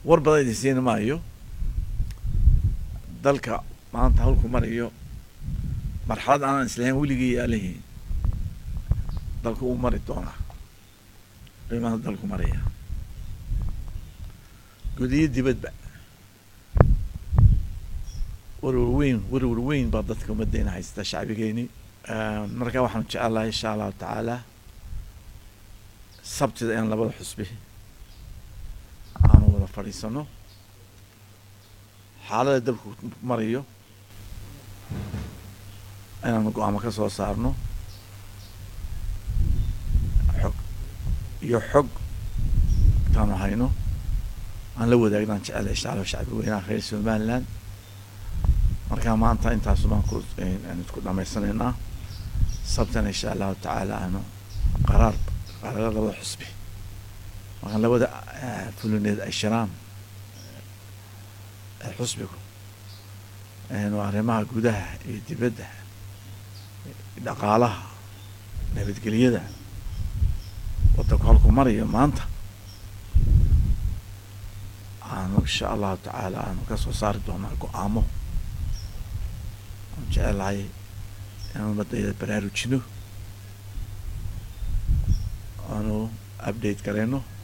war badan idin siin maayo dalka maanta hawlku marayo marxalad aanan islahayn weligii yaalihiin dalku uu mari doonaa qiimaha dalku maraya gudiyo dibadba warwar weyn warwar weyn baa dadka ummaddeena haysta shacbigeeni marka waxaanu jecelahay insha allahu tacaala sabtida in labada xusbi aanu wada fadhiisano xaalada dalku marayo inaanu go-aamo ka soo saarno xog iyo xog intaanu hayno aan la wadaagno aan jecelahay insha allah shacbi weynaha reer somaliland marka maanta intaasu baan ku aan isku dhamaysanaynaa sabtana insha allahu tacaala aanu qaraar qaraaro labada xusbi markaan labada fulineed ay shiraan xusbigu waa arrimaha gudaha iyo dibadda dhaqaalaha nabadgelyada waddanku halku marayo maanta aanu insha allahu tacaala aanu kasoo saari doonaa go-aamo aan jecelahay inaan umadayda baraarujino aanu update gareyno